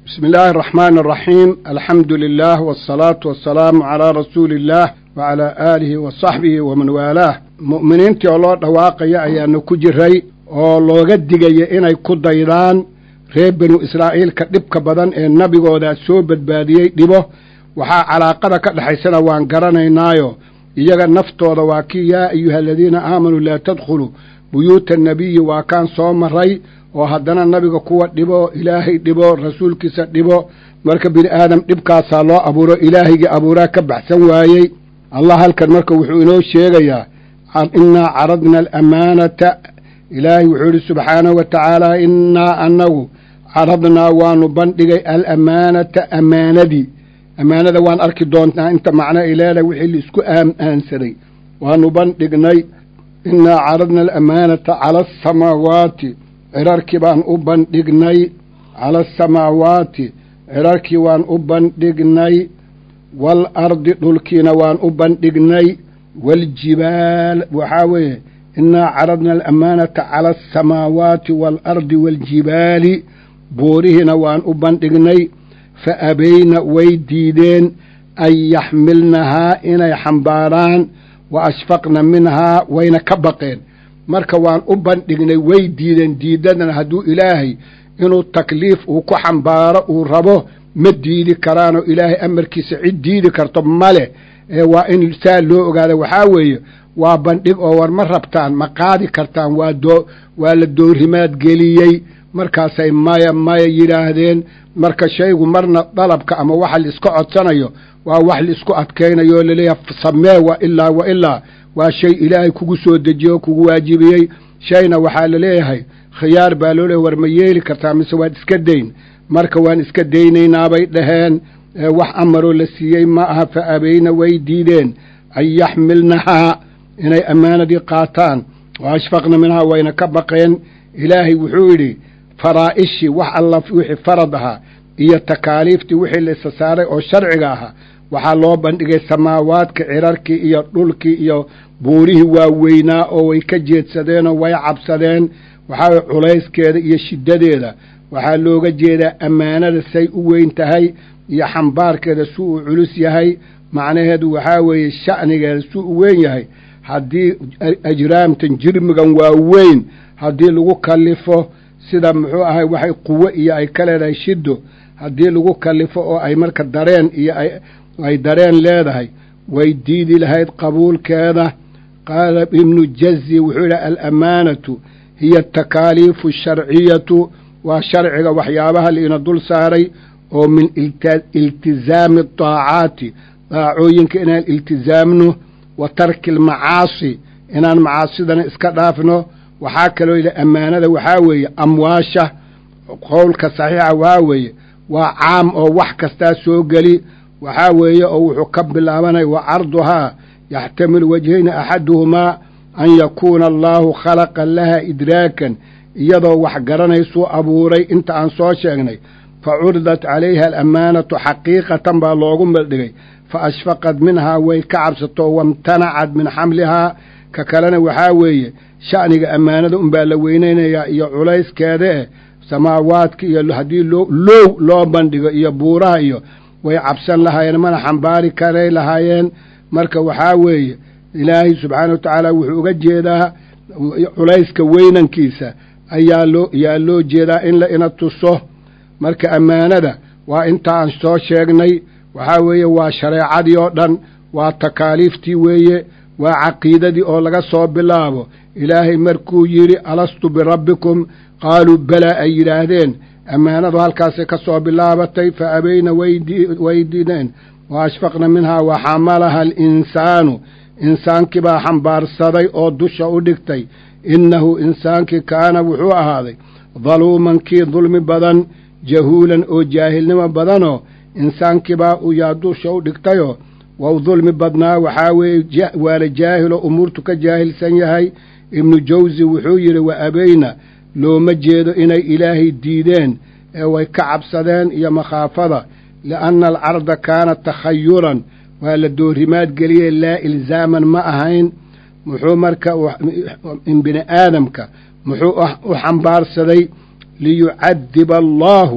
bismi illaahi araxmaani araxiim alxamdu lilah wasalaatu wasalaamu calaa rasuuli illaah wacalaa aalihi wa saxbihi waman waalaah mu'miniintii oo loo dhawaaqaya ayaanu ku jiray oo looga digaya inay ku daydaan reer benu israa'iilka dhibka badan ee nabigoodaa soo badbaadiyey dhibo waxaa calaaqada ka dhexaysana waan garanaynaayo iyaga naftooda waa kii yaa ayuha aladiina aamanuu laa tadkhuluu buyuuta annabiyi waa kaan soo maray oo haddana nabiga kuwa dhibo ilaahay dhibo rasuulkiisa dhibo marka bini aadam dhibkaasaa loo abuuro ilaahaygii abuuraa ka baxsan waayey allah halkan marka wuxuu inoo sheegayaa innaa caradna alamaanata ilaahay wuxuu idhi subxaanahu wa tacaala innaa annagu caradnaa waanu bandhigay alamaanata amaanadii ammaanada waan arki doontaa inta macno ay leedahay wixii laisku aansaday waanu bandhignay innaa caradna alamaanata cala asamaawaati cirarkii baan u bandhignay cala asamaawaati cirarkii waan u bandhignay waalardi dhulkiina waan u bandhignay waaljibaal waxaa weeye innaa caradna alamaanata cala asamaawaati waalardi waaljibaali buurihiina waan u bandhignay fa abayna way diideen an yaxmilnahaa inay xambaaraan wa ashfaqna minhaa wayna ka baqeen marka waan u bandhignay way diideen diidadana hadduu ilaahay inuu takliif uu ku xambaaro uu rabo ma diidi karaanoo ilaahay amarkiisa cid diidi karto male ee waa in saa loo ogaada waxaa weeye waa bandhig oo war ma rabtaan ma qaadi kartaan waa doo waa la doorimaad geliyey markaasay maya maya yidhaahdeen marka shaygu marna dalabka ama waxa laiska codsanayo waa wax laisku adkaynayo oo laleeyahay samee wa ilaa wa ilaa waa shay ilaahay kugu soo dejiye oo kugu waajibiyey shayna waxaa laleeyahay khiyaar baa loo leeyahy war ma yeeli kartaa mise waad iska dayn marka waan iska daynaynaabay dhaheen wax amaroo la siiyey ma aha fa abayna way diideen an yaxmilnahaa inay ammaanadii qaataan wa ashfaqna minhaa wayna ka baqeen ilaahay wuxuu yidhi faraa'ishii wax alla wixii farad ahaa iyo takaaliiftii wixii la isa saaray oo sharciga ahaa waxaa loo bandhigay samaawaadka cirarkii iyo dhulkii iyo buurihii waaweynaa oo way ka jeedsadeenoo way cabsadeen waxaa culayskeeda iyo shiddadeeda waxaa looga jeedaa ammaanada say u weyn tahay iyo xambaarkeeda su uu culus yahay macnaheedu waxaa weeye sha'nigeeda su u weyn yahay haddii ajraamtan jirmigan waa weyn haddii lagu kallifo sida muxuu ahay waxay quwo iyo ay ka leedahay shiddo haddii lagu kallifo oo ay marka dareen iyo ay dareen leedahay way diidi lahayd qabuulkeeda qaala ibnu jazi wuxuu yidhi alamaanatu hiya atakaaliifu asharciyatu waa sharciga waxyaabaha liina dul saaray oo min iltizaami adaacaati daacooyinka inaan iltizaamno wa tarki almacaasi inaan macaasidana iska dhaafno waxaa kaloo yidhi ammaanada waxaa weeye amwaasha qowlka saxiixa waxaa weeye waa caam oo wax kastaa soo geli waxaa weeye oo wuxuu ka bilaabanaya wa carduhaa yaxtamilu wajhayni axaduhumaa an yakuuna allaahu khalaqa laha idraakan iyadoo wax garanaysuu abuuray inta aan soo sheegnay fa curidat calayha alamaanatu xaqiiqatan baa loogu maldhigay fa ashfaqad minhaa way ka cabsato wamtanacad min xamlihaa ka kalena waxaa weeye sha'niga ammaanada unbaa la weynaynayaa iyo culayskeeda eh samaawaadka iyo haddii loo low loo bandhigo iyo buuraha iyo way cabsan lahaayeen mana xambaari karay lahaayeen marka waxaa weeye ilaahay subxaana wa tacaala wuxuu uga jeedaa culayska weynankiisa ayaa loo yaa loo jeedaa in la ina tuso marka ammaanada waa intaan soo sheegnay waxaa weeye waa shareecadii oo dhan waa takaaliiftii weeye waa caqiidadii oo laga soo bilaabo ilaahay markuu yidhi alastu birabbikum qaaluu balaa ay yidhaahdeen ammaanadu halkaasay ka soo bilaabatay fa abayna way diideen wa ashfaqna minhaa wa xamalaha alinsaanu insaankii baa xambaarsaday oo dusha u dhigtay innahu insaankii kaana wuxuu ahaaday daluuman kii dulmi badan jahuulan oo jaahilnimo badanoo insaankii baa yaa dusha u dhigtayoo wau dulmi badnaa waxaa weeye waala jaahiloo umuurtu ka jaahilsan yahay ibnu jawsi wuxuu yidhi wa abayna looma jeedo inay ilaahay diideen ee way ka cabsadeen iyo makhaafada li'anna alcarda kaana takhayuran waa la doorimaad geliyey laa ilzaaman ma ahayn muxuu marka in bini aadamka muxuu u xambaarsaday liyucadiba allaahu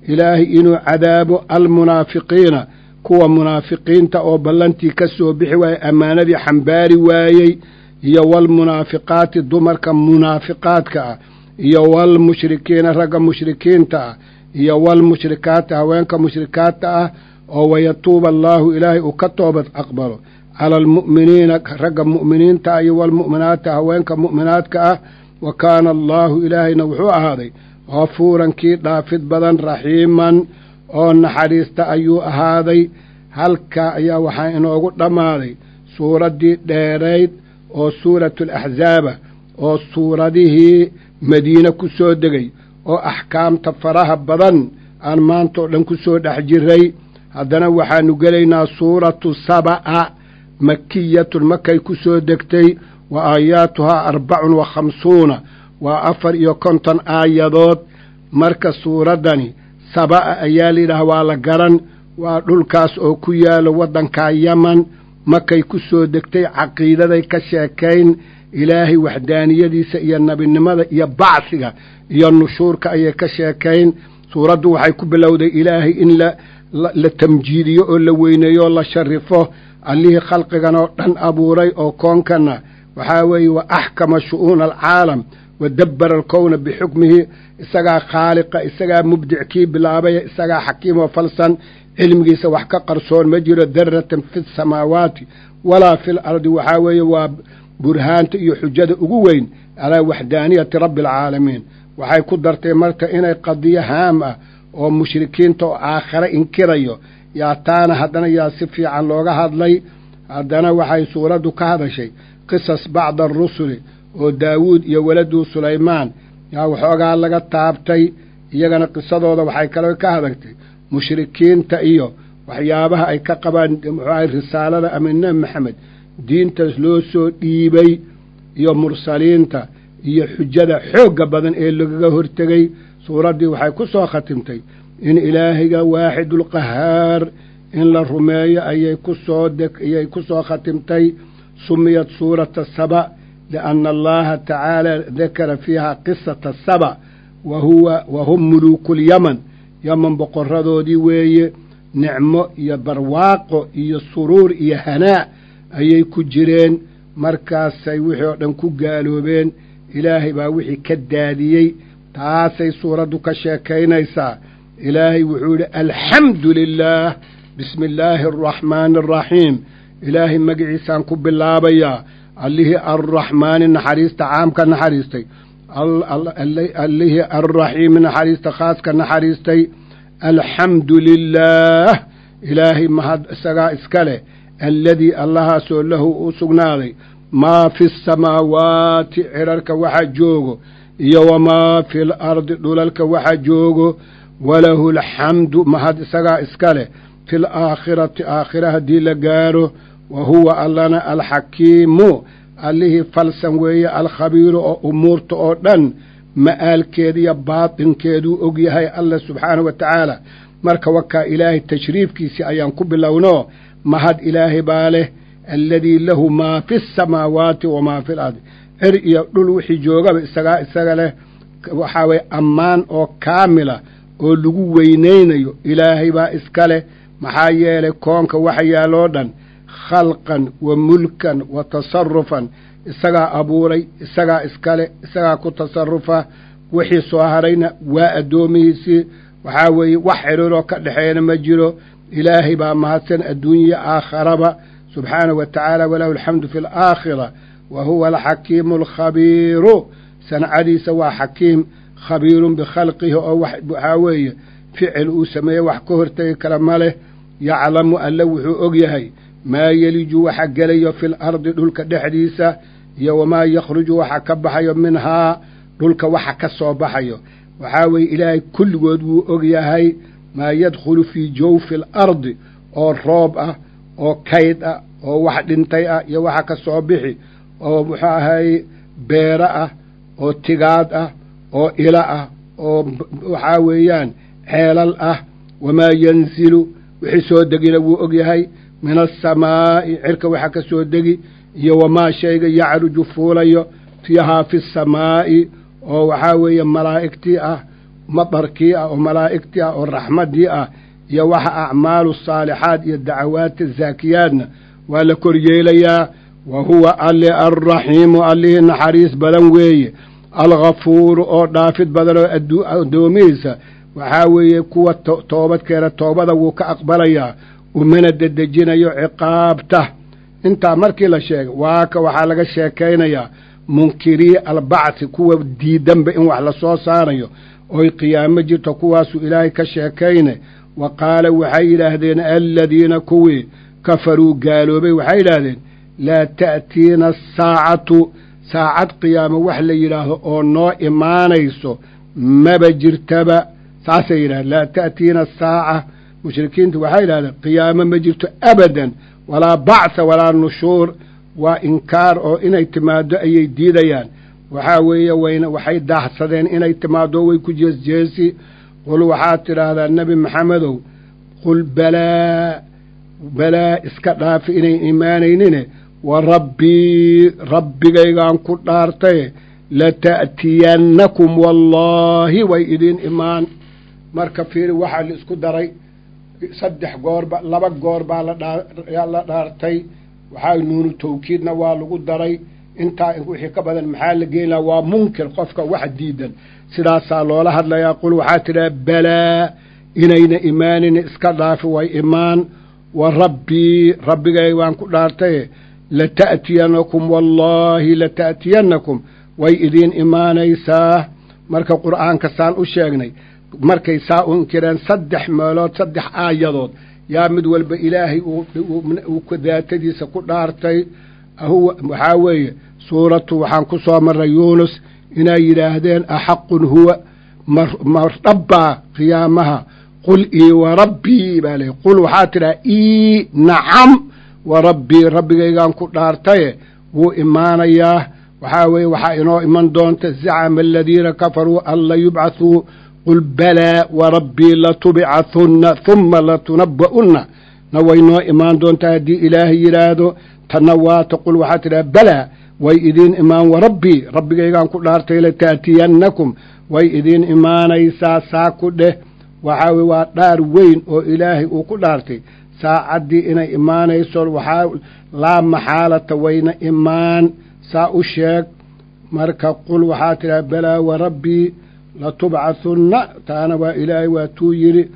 ilaahay inuu cadaabo almunaafiqiina kuwa munaafiqiinta oo ballantii ka soo bixi waayey ammaanadii xambaari waayey iyo waalmunaafiqaati dumarka munaafiqaadka ah iyo waalmushrikiina ragga mushrikiinta ah iyo waalmushrikaati haweenka mushrikaadta ah oo wayatuuba allaahu ilaahay uu ka toobad aqbalo cala almu'miniina ragga mu'miniinta ah iyo waalmu'minaati haweenka mu'minaadka ah wa kaana allaahu ilaahayna wuxuu ahaaday hafuuran kii dhaafid badan raxiiman oo naxariista ayuu ahaaday halkaa ayaa waxaa inoogu dhammaaday suuraddii dheerayd oo suuratu alaxzaaba oo suuradihii madiine ku soo degay oo axkaamta faraha badan aan maanta oo dhan ku soo dhex jiray haddana waxaanu gelaynaa suuratu saba'a makiyatun makay ku soo degtay wa aayaatuhaa arbacun wa khamsuuna waa afar iyo konton aayadood marka suuraddani saba'a ayaa layidhaah waa la garan waa dhulkaas oo ku yaalo waddankaa yaman makay ku soo degtay caqiidaday ka sheekayn ilaahay waxdaaniyadiisa iyo nebinimada iyo bacsiga iyo nushuurka ayay ka sheekayn suuraddu waxay ku bilowday ilaahay in la la tamjiidiyo oo la weyneeyo oo la sharifo allihii khalqigan oo dhan abuuray oo koonkanna waxaa weeye wa axkama shu'uuna alcaalam wa dabbara alkowna bixukmihi isagaa khaaliqa isagaa mubdic kii bilaabaya isagaa xakiim oo falsan cilmigiisa wax ka qarsoon ma jiro daratan fi samaawaati walaa fi lardi waxaa weeye waa burhaanta iyo xujada ugu weyn calaa waxdaaniyati rabbi alcaalamiin waxay ku dartay marka inay qadiyo haam ah oo mushrikiinta oo aakhare inkirayo yaa taana haddana yaa si fiican looga hadlay haddana waxay suuraddu ka hadashay qisas bacda arusuli oo daawuud iyo weladuu sulaymaan yaa waxoogaa laga taabtay iyagana qisadooda waxay kale ka hadagtay mushrikiinta iyo waxyaabaha ay ka qabaan muxuahay risaalada ama nebi maxamed diintaas loo soo dhiibay iyo mursaliinta iyo xujada xoogga badan ee lagaga hortegey suuraddii waxay ku soo khatimtay in ilaahiga waaxidulqahaar in la rumeeyo ayay ku soo ayay ku soo khatimtay sumiyat suurata saba lianna allaha tacaala dakara fiiha qisata saba wa huwa wa hum muluukulyaman yaman boqoradoodii weeye nicmo iyo barwaaqo iyo suruur iyo hanaa ayay ku jireen markaasay wixii oo dhan ku gaaloobeen ilaahay baa wixii ka daadiyey taasay suuraddu ka sheekaynaysaa ilaahay wuxuu yidhi alxamdu lilaah bismi illaahi araxmaani araxiim ilaahay magiciisaan ku bilaabayaa allihii arraxmaani naxariista caamka naxariistay allihii arraxiimi naxariista khaaska naxariistay alxamdu lilaah ilaahay mahad isagaa iska leh alladii allahaasoo lahu u sugnaaday maa fi asamaawaati cirarka waxa joogo iyo wamaa fi lardi dhulalka waxa joogo walahu alxamdu mahad isagaa iska leh fi laakhirati aakhira haddii la gaaro wa huwa allana alxakiimu allihii falsan weeye alkhabiiru oo umuurta oo dhan ma'aalkeeda iyo baatinkeeduu og yahay alla subxaanahu wa tacaala marka wakaa ilaahay tashriifkiisii ayaan ku bilowno mahad ilaahay baa leh alladii lahu maa fi asamaawaati wamaa fi lardi cir iyo dhul wixii joogaba isagaa isaga leh waxaa weye ammaan oo kaamila oo lagu weynaynayo ilaahay baa iska leh maxaa yeelay koonka waxa yaaloo dhan khalqan wa mulkan wa tasarufan isagaa abuuray isagaa iskale isagaa ku tasarufa wixii soo harayna waa addoomihiisii waxaa weeye wax xidhiiroo ka dhexeeyana ma jiro ilaahay baa mahadsan adduunya aakharaba subxaanahu wa tacaala walahu alxamdu fi alaakhira wa huwa alxakiimu alkhabiiru sancadiisa waa xakiim khabiirun bikhalqihi oo waxaa weeye ficil uu sameeye wax ka hortegi kara ma leh yaclamu alle wuxuu og yahay maa yeliju waxa gelayo fi lardi dhulka dhexdiisa iyo wamaa yakhruju waxa ka baxayo minhaa dhulka waxa ka soo baxayo waxaa weeye ilaahay kulligood wuu og yahay maa yadkhulu fii jawfi alardi oo roob ah oo kayd ah oo wax dhintay ah iyo waxa ka soo bixi oo muxuu ahay beero ah oo tigaad ah oo ilo ah oo waxaa weeyaan ceelal ah wamaa yanzilu wixii soo degina wuu og yahay min asamaa'i cirka waxa ka soo degi iyo wamaa shayga yacruju fuulayo fiihaa fi samaa'i oo waxaa weeye malaa'igtii ah madarkii ah oo malaa'igtii ah oo raxmaddii ah iyo waxa acmaalu saalixaad iyo dacawaadta zaakiyaadna waa la kor yeelayaa wa huwa alle alraxiimu allihii naxariis badan weeye alghafuuru oo dhaafid badan oo addoomihiisa waxaa weeye kuwa toobadkeena toobada wuu ka aqbalayaa umana dedejinayo ciqaabta intaa markii la sheegay waaka waxaa laga sheekaynayaa munkirii albacthi kuwa diidanba in wax la soo saarayo oy qiyaamo jirto kuwaasuu ilaahay ka sheekayne wa qaala waxay yidhaahdeen aladiina kuwii kafaruu gaaloobay waxay yidhaahdeen laa ta'tiina asaacatu saacad qiyaamo wax la yidhaahdo oo noo imaanayso maba jirtaba saasay yidhahdeen laa ta'tiina asaaca mushrikiintu waxay yidhahdeen qiyaamo ma jirto abadan walaa bactha walaa nushuur waa inkaar oo inay timaaddo ayay diidayaan waxaa weeye wayna waxay daahsadeen inay timaaddo way ku jeesjeesi qul waxaad tidhaahdaa nebi maxamedow qul balaa balaa iska dhaafi inayn imaanaynine wa rabbii rabbigaygaan ku dhaartaye lata'tiyannakum wallaahi way idiin imaan marka fiiri waxaa la isku daray saddex goorba laba goor baa ladhaa la dhaartay waxaa nuunu tawkiidna waa lagu daray intaa wixii ka badan maxaa la geyn laha waa munkir qofka wax diidan sidaasaa loola hadlayaa qul waxaa tidhaha balaa inayna imaanin iska dhaafi way imaan wa rabbii rabbigay waan ku dhaartaye lata'tiyannakum wallaahi lata'tiyannakum way idiin imaanaysaa marka qur'aanka saan u sheegnay markay saa u inkireen saddex meelood saddex aayadood yaa mid walba ilaahay uu daatadiisa ku dhaartay waxaa weeye suuratu waxaan ku soo marray yuunus inay yidhaahdeen axaqun huwa mardhabbaa qiyaamaha qul ii wa rabbii baa ley qul waxaa tidhaha ii nacam wa rabbii rabbigaygaan ku dhaartaye wuu imaanayaa waxaa weeye waxaa inoo iman doonta zacama aladiina kafaruu an la yubcathuu qul balaa wa rabbii latubcahunna humma latunabba'unna na way noo imaan doontaa haddii ilaahay yidhaahdo tanna waata qul waxaa tidhaha balaa way idiin imaan wa rabbii rabbigaygaan ku dhaartay lata'tiyannakum way idiin imaanaysaa saa ku dheh waxaa weye waa dhaar weyn oo ilaahay uu ku dhaartay saacaddii inay imaanayso waxaa laa maxaalata wayna imaan saa u sheeg marka qul waxaa tidhaha balaa wa rabbii latubcahunna taana waa ilaahay waa tuu yidhi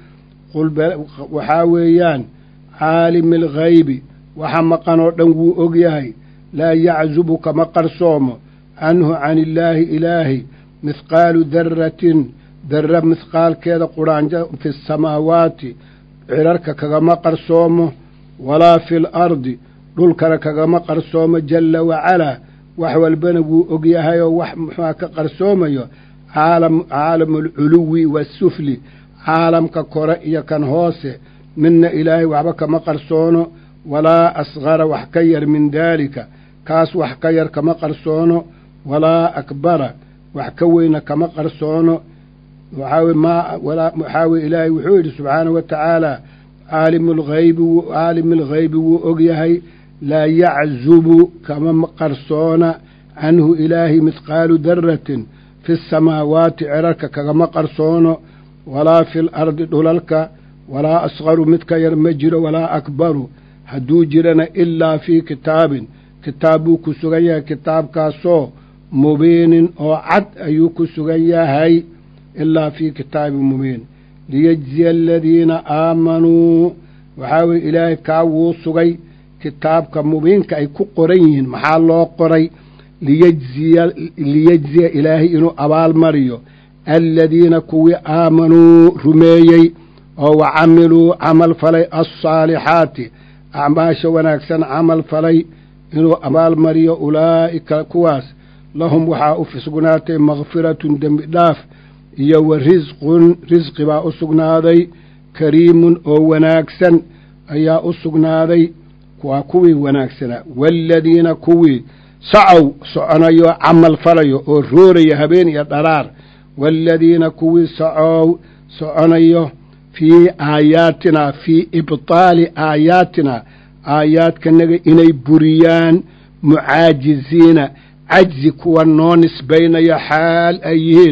waxaa weeyaan caalimi alghaybi waxa maqan oo dhan wuu og yahay laa yaczubu kama qarsoomo canhu can illaahi ilaahi mithqaalu daratin darra mithqaalkeeda quraanjo fi asamaawaati cirarka kagama qarsoomo walaa fi alardi dhulkana kagama qarsoomo jalla wacalaa wax walbana wuu og yahay oo wax muxuua ka qarsoomayo caalam caalamu alculuwi waasufli caalamka kore iyo kan hoose midna ilaahay waxba kama qarsoono walaa asqara wax ka yar min daalika kaas wax ka yar kama qarsoono walaa akbara wax ka weyna kama qarsoono waxaawe maa waxaa weye ilaahay wuxuu yidhi subxaanahu wa tacaala caalimu lghaybi caalimi alghaybi wuu og yahay laa yaczubu kama qarsoona canhu ilaahi mithqaalu daratin fi asamaawaati cirarka kagama qarsoono walaa fi alardi dhulalka walaa asqaru mid ka yar ma jiro walaa akbaru hadduu jirana ilaa fii kitaabin kitaab buu ku sugan yahay kitaabkaasoo mubiinin oo cad ayuu ku sugan yahay ilaa fii kitaabin mubiin liyejziya aladiina aamanuu waxaa weye ilaahay kaa wuu sugay kitaabka mubiinka ay ku qoran yihiin maxaa loo qoray liyejziya liyejziya ilaahay inuu abaalmariyo aladiina kuwii aamanuu rumeeyey oo wa camiluu camal falay alsaalixaati acmaasha wanaagsan camal falay inuu abaalmariyo ulaa'ika kuwaas lahum waxaa u sugnaatay makfiratun dembi dhaaf iyo wa risqun risqi baa u sugnaaday kariimun oo wanaagsan ayaa u sugnaaday waa kuwii wanaagsanaa waaladiina kuwii sacow soconayo camal falayo oo rooraya habeen iyo dharaar waaladiina kuwii sacow soconayo fii aayaatinaa fii ibtaali aayaatina aayaadkanaga inay buriyaan mucaajiziina cajzi kuwa noo nisbaynaya xaal ay yihiin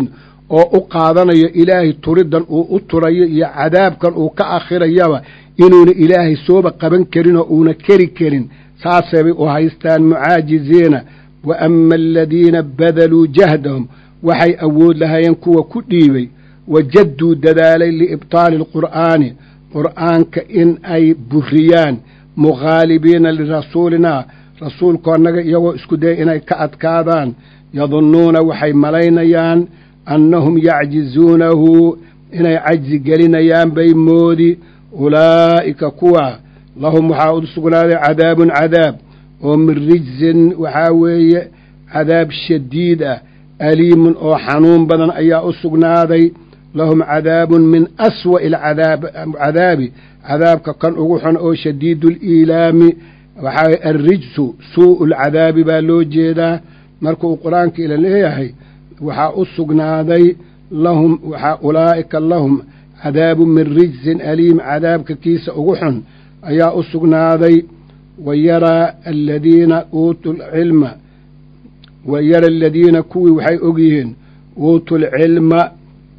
oo u qaadanayo ilaahay turiddan uu u turayo iyo cadaabkan uu ka akhirayaba inuuna ilaahay sooba qaban karin oo uuna keri karin saasabay u haystaan mucaajiziina wa ama aladiina badaluu jahdahum waxay awood lahaayeen kuwa ku dhiibay wajadduu dadaalay liibtaali alqur'aani qur'aanka in ay buriyaan mukhaalibiina lirasuulinaa rasuulkoonnaga iyagoo isku daya inay ka adkaadaan yadunnuuna waxay malaynayaan annahum yacjizuunahu inay cajzi gelinayaan bay moodi ulaa'ika kuwa lahum waxaa u sugnaaday cadaabun cadaab oo min rijsin waxaa weeye cadaab shadiid ah aliimun oo xanuun badan ayaa u sugnaaday lahum cadaabun min aswa'i alcadaabi cadaabka kan ugu xun oo shadiidu liilaami waxaa alrijsu suu'u lcadaabi baa loo jeedaa marka uu qur-aanka ila leeyahay waxaa u sugnaaday lahum waxaa ulaa'ika lahum cadaabun min rijsin aliim cadaabka kiisa ugu xun ayaa u sugnaaday wa yaraa aladiina uutuu lcilma wa yara aladiina kuwii waxay og yihiin uutuu lcilma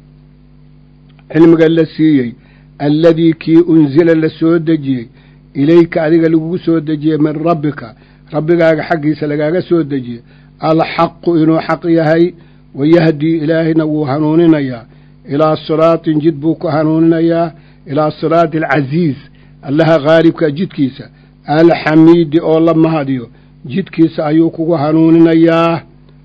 cilmiga la siiyey alladii kii unsila la soo dejiyey ilayka adiga lagugu soo dejiyey min rabbika rabbigaaga xaggiisa lagaaga soo dejiyey alxaqu inuu xaq yahay wayahdii ilaahayna wuu hanuuninayaa ilaa siraatin jid buu ku hanuuninayaa ilaa siraati alcasiiz allaha khaalibka jidkiisa alxamiidi oo la mahadiyo jidkiisa ayuu kugu hanuuninayaa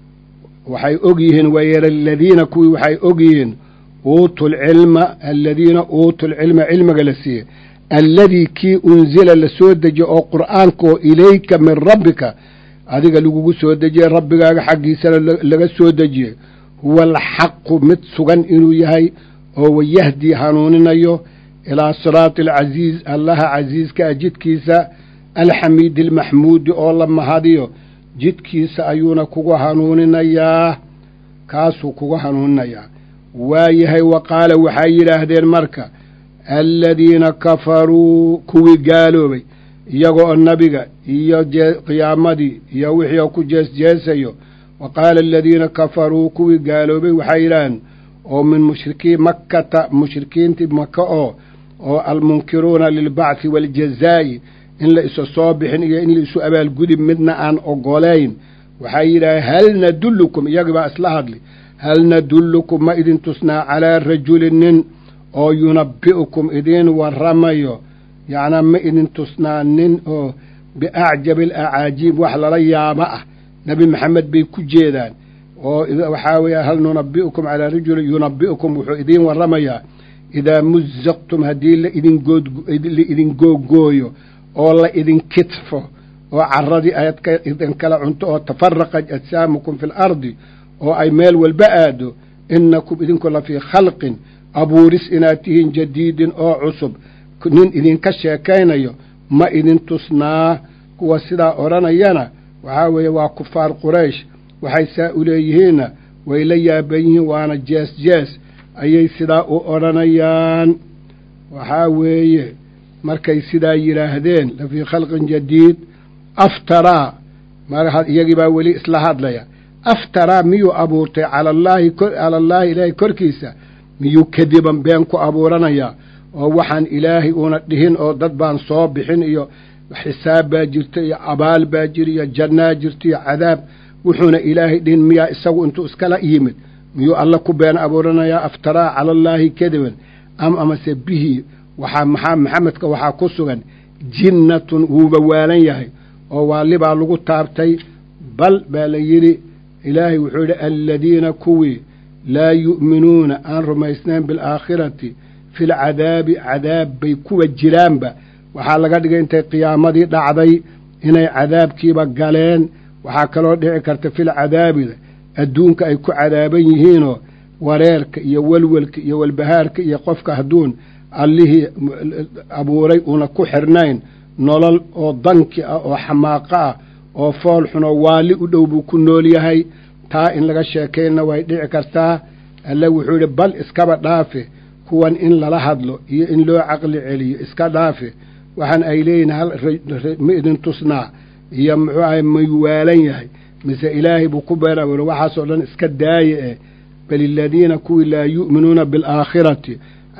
waxay og yihiin wayara aladiina kuwii waxay og yihiin uutu lcilma aladiina uutu lcilma cilmiga la siiyey alladii kii unsila la soo dejiye oo qur'aanka oo ilayka min rabbika adiga lagugu soo dejiyey rabbigaaga xaggiisana laga soo dejiyey huwa alxaqu mid sugan inuu yahay oo wayahdii hanuuninayo ilaa siraati alcasiiz allaha casiiska ah jidkiisa alxamiidi almaxmuudi oo la mahadiyo jidkiisa ayuuna kugu hanuuninayaa kaasuu kugu hanuuninayaa waa yahay wa qaala waxay yidhaahdeen marka aladiina kafaruu kuwii gaaloobay iyagoo nabiga iyo qiyaamadii iyo wixii oo ku jeesjeesayo wa qaala aladiina kafaruu kuwii gaaloobay waxay yidhaaheen oo min mushrikii makkata mushrikiintii maka oo oo almunkiruuna lilbacthi waaljazaa'i in la isu soo bixin iyo in la isu abaalgudib midna aan ogolayn waxay yidhaaheen hal nadullukum iyagibaa isla hadli hal nadullukum ma idin tusnaa calaa rajulin nin oo yunabbi'ukum idiin warramayo yacnaa ma idin tusnaa nin oo biacjabi alacaajiib wax lala yaabo ah nebi maxamed bay ku jeedaan oo waxaa weeye hal nunabbi'ukum calaa rajulin yunabbi'ukum wuxuu idiin warramayaa idaa musaqtum haddii laidinla idin googooyo oo la idin kitfo oo carradii aad idin kala cunto oo tafaraqat ajsaamukum fi alardi oo ay meel walba aado innakum idinku la fii khalqin abuuris inaad tihiin jadiidin oo cusub nin idinka sheekaynayo ma idin tusnaa kuwa sidaa odhanayana waxaa weeye waa kufaar quraysh waxay saa u leeyihiinna way la yaaban yihiin waana jees jees ayay sidaa u odhanayaan waxaa weeye markay sidaa yidhaahdeen la fii khalqin jadiid aftaraa iyagii baa weli isla hadlaya aftaraa miyuu abuurtay cala allaahi cala allaahi ilaahay korkiisa miyuu kadiban been ku abuuranayaa oo waxaan ilaahay uuna dhihin oo dad baan soo bixin iyo xisaab baa jirta iyo abaal baa jira iyo jannaa jirta iyo cadaab wuxuuna ilaahay dhihin miyaa isagu intuu iskala yimid miyuu alla ku been abuuranayaa aftaraa cala allaahi kadiban am amase bihi waxaa maxaa maxamedka waxaa ku sugan jinnatun wuuba waalan yahay oo waalibaa lagu taabtay bal baa la yidhi ilaahay wuxuu yidhi aladiina kuwii laa yu'minuuna aan rumaysnayn bilaakhirati fi lcadaabi cadaab bay kuwa jiraanba waxaa laga dhigay intay qiyaamadii dhacday inay cadaabkiiba galeen waxaa kaloo dhici karta filcadaabida adduunka ay ku cadaaban yihiinoo wareerka iyo welwelka iyo walbahaarka iyo qofka hadduun allihii abuuray uuna ku xirnayn nolol oo danki ah oo xamaaqo ah oo fool xun oo waali u dhow buu ku nool yahay taa in laga sheekaynna way dhici kartaa alle wuxuu yidhi bal iskaba dhaafe kuwan in lala hadlo iyo in loo caqli celiyo iska dhaafe waxaan ay leeyihin hal ma idin tusnaa iyo muxuu ahay mayuu waalan yahay mise ilaahay buu ku been abuuray waxaasoo dhan iska daaye eh bal iladiina kuwii laa yu'minuuna bilaakhirati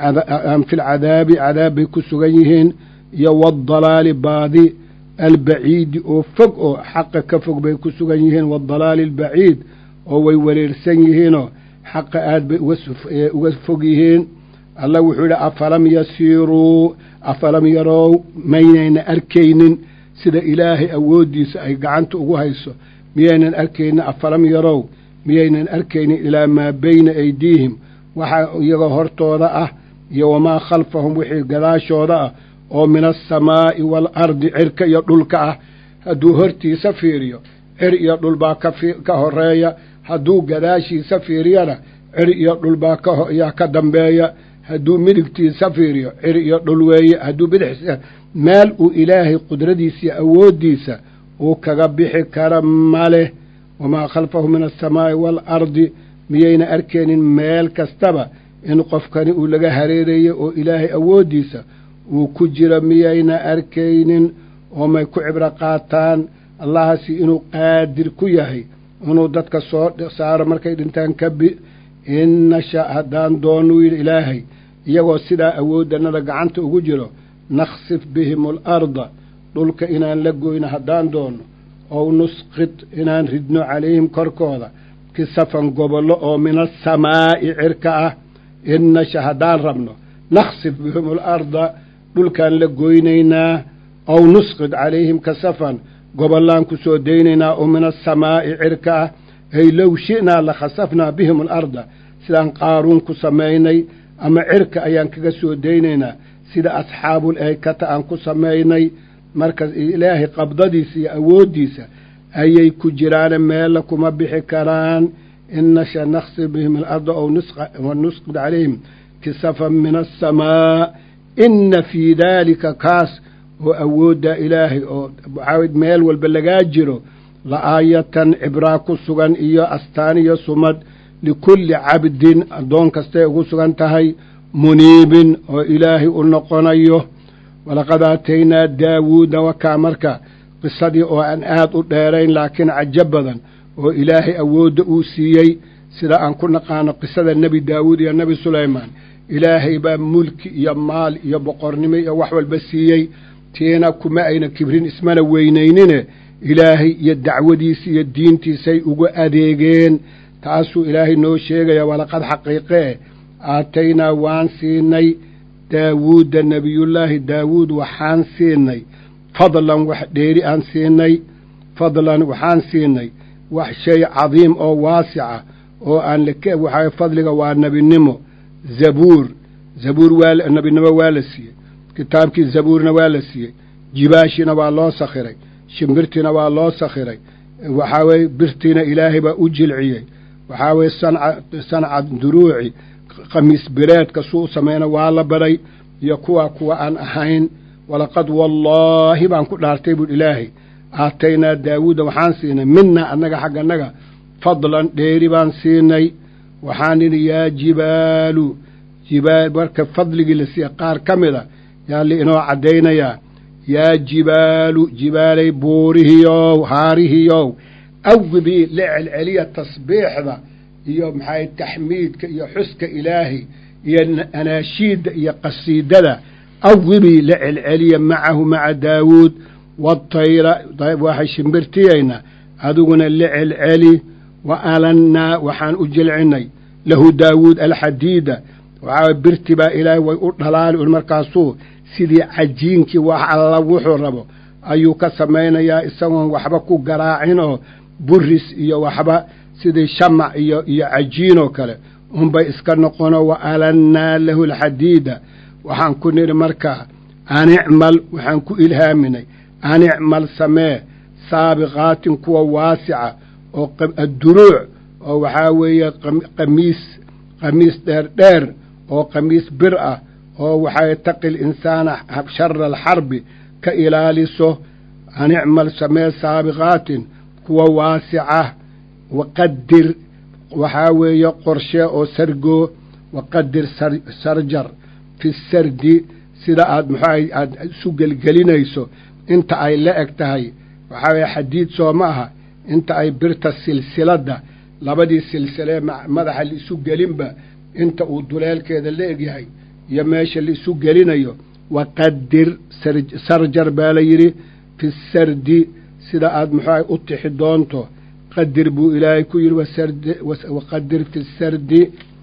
fi lcadaabi cadaab bay ku sugan yihiin iyo waadalaali baadi albaciidi oo fog oo xaqa ka fog bay ku sugan yihiin waadalaali albaciid oo way wareersan yihiinoo xaqa aad bay uga fog yihiin allah wuxuu yidhi afalam yasiiruu afalam yarow maynayna arkaynin sida ilaahay awooddiisa ay gacanta ugu hayso miyaynan arkaynin afalam yarow miyaynan arkaynin ilaa maa bayna aydiihim waxa iyagoo hortooda ah iyo wamaa khalfahum wixii gadaashooda ah oo min alsamaa'i waalardi cirka iyo dhulka ah hadduu hortiisa fiiriyo cir iyo dhulbaa ka horeeya hadduu gadaashiisa fiiriyana cir iyo dhulbaa kayaa ka dambeeya hadduu midigtiisa fiiriyo cir iyo dhul weeye hadduu bidixsa meel uu ilaahay qudradiisa iyo awooddiisa uu kaga bixi kara maleh wamaa khalfahu min alsamaa'i waalardi miyayna arkaynin meel kastaba in qofkani uu laga hareerayo oo ilaahay awooddiisa uu ku jiro miyayna arkaynin oo may ku cibro qaataan allahasi inuu qaadir ku yahay inuu dadka soo saaro markay dhintaan ka bi in nasha haddaan doonuu yidhi ilaahay iyagoo sidaa awooddanada gacanta ugu jiro nakhsif bihim alarda dhulka inaan la goyno haddaan doonno ow nusqid inaan ridno calayhim korkooda kisafan gobollo oo min asamaa'i cirka ah in nasha haddaan rabno nakhsif bihim alarda dhulkaan la goynaynaa ow nusqid calayhim kasafan gobollaan ku soo daynaynaa oo min asamaa'i cirka ah ay low shi'naa la khasafnaa bihim alarda sidaan qaaruun ku samaynay ama cirka ayaan kaga soo daynaynaa sida asxaabul eykata aan ku samaynay marka ilaahay qabdadiisa iyo awooddiisa ayay ku jiraane meella kuma bixi karaan in nasha naksib bihim alarda ow nusqid calayhim kisafan min asamaa inna fii daalika kaas oo awoodda ilaahay oo waxaa meel walba lagaa jiro la aayatan cibraa ku sugan iyo astaan iyo sumad likulli cabdin addoon kastay ugu sugan tahay muniibin oo ilaahay u noqonayo walaqad aataynaa daawuuda wakaa marka qisadii oo aan aad u dheerayn laakiin cajo badan oo ilaahay awoodda uu siiyey sida aan ku naqaano qisada nebi daawuud iyo nebi sulaymaan ilaahay baa mulki iyo maal iyo boqornimo iyo wax walba siiyey tiina kuma ayna kibrin ismana weynaynine ilaahay iyo dacwadiisa iyo diintiisay ugu adeegeen taasuu ilaahay noo sheegaya walaqad xaqiiqee aataynaa waan siinay daawuudda nebiyullaahi daawuud waxaan siinay fadlan wax dheeri aan siinay fadlan waxaan siinay wax shay cadiim oo waasica oo aan waxaa fadliga waa nebinimo zabuur zabuur waa nebinimo waa la siiyey kitaabkii zabuurna waa la siiyey jibaashina waa loo sakhiray shimbirtiina waa loo sakhiray waxaa weye birtiina ilaahay baa u jilciyey waxaa weye sanca sanca duruuci khamiis bireedka suu u samayna waa la baray iyo kuwa kuwa aan ahayn walaqad wallaahi baan ku dhaartay buuhi ilaahay aataynaa daawuuda waxaan siinay mina annaga xagga annaga fadlan dheeri baan siinay waxaan idhi yaa jibaalu jibaal marka fadligii la siiya qaar ka mid a yaa li inoo caddaynayaa yaa jibaalu jibaalay buurihiyow haarihiyow awibii la celceliya tasbiixda iyo maxay taxmiidka iyo xuska ilaahay iyo anaashiidda iyo qasiidada awibii la celceliya macahu maca daawuud watayra waxay shimbirtiyayna adiguna la celceli wa alannaa waxaan u jilcinay lahu daawuud alxadiida waxaa birti baa ilaahay way u dhalaali un markaasuu sidii cajiinkii wax alla wuxuu rabo ayuu ka samaynayaa isagoon waxba ku garaacin oo buris iyo waxba sidii shamac iyo iyo cajiinoo kale unbay iska noqono wa alannaa lahu alxadiida waxaan ku nidhi markaa anicmal waxaan ku ilhaaminay anicmal samee saabiqaatin kuwa waasica oo adduruuc oo waxaa weeye qamiis qamiis dheer dheer oo qamiis bir ah oo waxay taqi linsaana shara alxarbi ka ilaaliso anicmal samee saabiqaatin kuwa waasica waqadir waxaa weeye qorshe oo sargoo waqadir sarjar fi sardi sida aad muxuaha aada isu gelgelinayso inta ay la eg tahay waxaa weeye xadiid soo ma aha inta ay birta silsiladda labadii silsilee madaxa laisu gelinba inta uu duleelkeeda la egyahay iyo meesha laisu gelinayo waqadir sarjar baa la yidhi fi sardi sida aad muxuuaha u tixi doonto qadir buu ilaahay ku yidhi waqadir fi sardi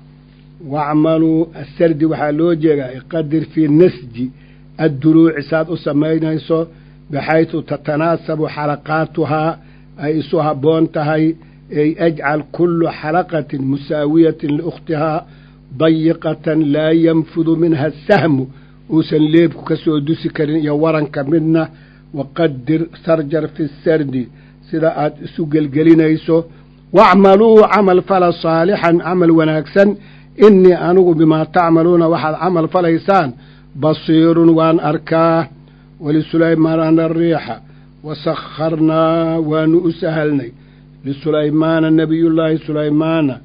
wacmaluu asardi waxaa loo jeedaa qadir fii nasji adduruuci saad u samaynayso baxaysu tatanaasabu xalaqaatuhaa ay isu habboon tahay ay ajcal kullu xalaqatin musaawiyatin liukhtihaa dayiqatan laa yanfudu minha sahmu uusan leebku ka soo dusi karin iyo waranka midna waqadir sarjar fi sardi sida aad isu gelgelinayso wacmaluu camal fala saalixan camal wanaagsan innii anigu bimaa tacmaluuna waxaad camal falaysaan basiirun waan arkaa wlisulaymaana ariixa wasakharnaa waanu u sahalnay lisulaymaana nebiyullaahi sulaymaana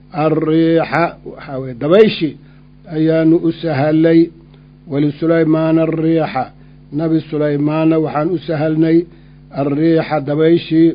alriixa waxaa weye dabayshi ayaanu u sahalnay wlisulaymaana alriixa nabi sulaymaana waxaan u sahalnay alriixa dabayshii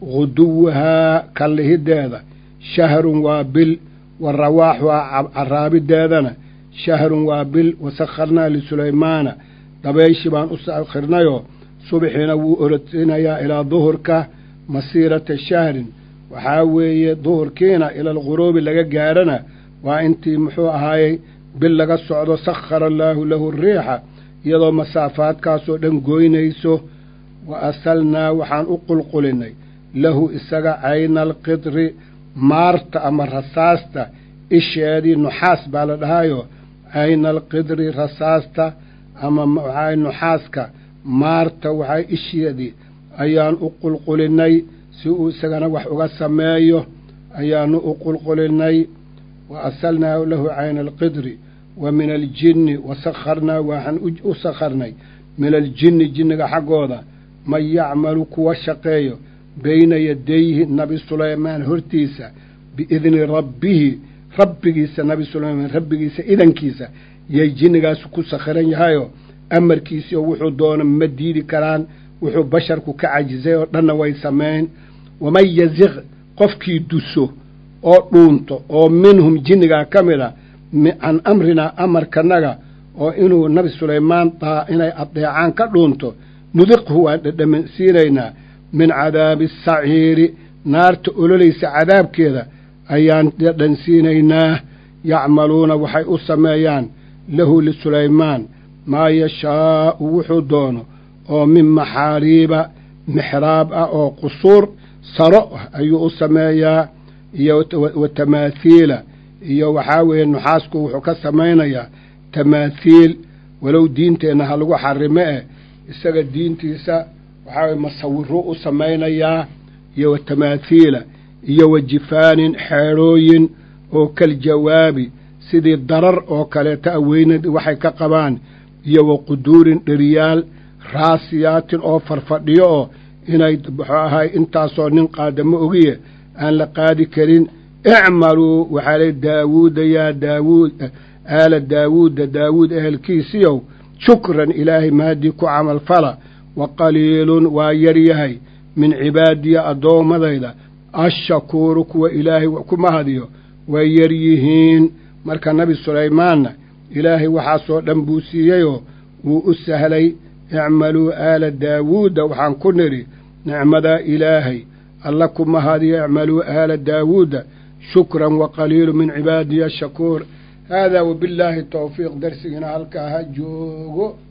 guduwahaa kallihideeda shahrun waa bil wa rawaaxuhaa caraabideedana shahrun waa bil wasakharnaa lisulaymaana dabayshi baan u sakhirnayoo subxiina wuu orodsiinayaa ilaa duhurka masiirata shahrin waxaa weeye duhurkiina ila alguruubi laga gaarhana waa intii muxuu ahaayey bil laga socdo sakhara allaahu lahu riixa iyadoo masaafaadkaasoo dhan goynayso wa asalnaa waxaan u qulqulinay lahu isaga cayna alqidri maarta ama rasaasta isheedii nuxaas baa la dhahaayo cayna alqidri rasaasta ama waxaa nuxaaska maarta waxaa isheedii ayaan u qulqulinay si uu isagana wax uga sameeyo ayaanu u qulqulinay wa asalnaa lahu cayna alqidri wa min aljinni wa sakharnaa waxaan u sakharnay min aljinni jinniga xaggooda man yacmalu kuwa shaqeeyo bayna yadayhi nabi sulaymaan hortiisa biidni rabbihi rabbigiisa nabi sulaymaan rabbigiisa idankiisa yay jinnigaasu ku sakhiran yahayoo amarkiisii oo wuxuu doono ma diidi karaan wuxuu basharku ka cajisay oo dhanna way samayn waman yaziq qofkii duso oo dhuunto oo minhum jinnigaa ka mid a can amrinaa amarkanaga oo inuu nabi sulaymaan daa inay adeecaan ka dhuunto nudiqhu waan dhadhamansiinaynaa min cadaabi asaciiri naarta ololaysa cadaabkeeda ayaan dhadhansiinaynaa yacmaluuna waxay u sameeyaan lahu lisulaymaan maa yashaa'u wuxuu doono oo min maxaariiba mixraab ah oo qusuur saro ah ayuu u sameeyaa iyo wa tamaathiila iyo waxaa weeye nuxaasku wuxuu ka samaynayaa tamaathiil walow diinteenna ha lagu xarime eh isaga diintiisa waxaa weye masawiro u samaynayaa iyo wa tamaathiila iyo wa jifaanin xeedhooyin oo kal jawaabi sidii darar oo kaleeta aweynad waxay ka qabaan iyo wa quduurin dheriyaal raasiyaatin oo farfadhiyo oo inay muxuu ahay intaasoo nin qaadamo ogiye aan la qaadi karin icmaluu waxaa lay daawuuda yaa daawuud aala daawuuda daawuud ehelkiisiyow shukran ilaahay maadii ku camal fala wa qaliilun waa yar yahay min cibaadiya addoommadayda ashakuuru kuwa ilaahay ku mahadiyo way yar yihiin marka nebi sulaymaanna ilaahay waxaasoo dhan buu siiyeyoo wuu u sahlay icmaluu aala daawuuda waxaan ku nidhi nicmadaa ilaahay alla ku mahadiyo icmaluu aala daawuuda shukran wa qaliilu min cibaadiya ashakuur haadaa wabillaahi towfiiq darsigiina halkaa ha joogo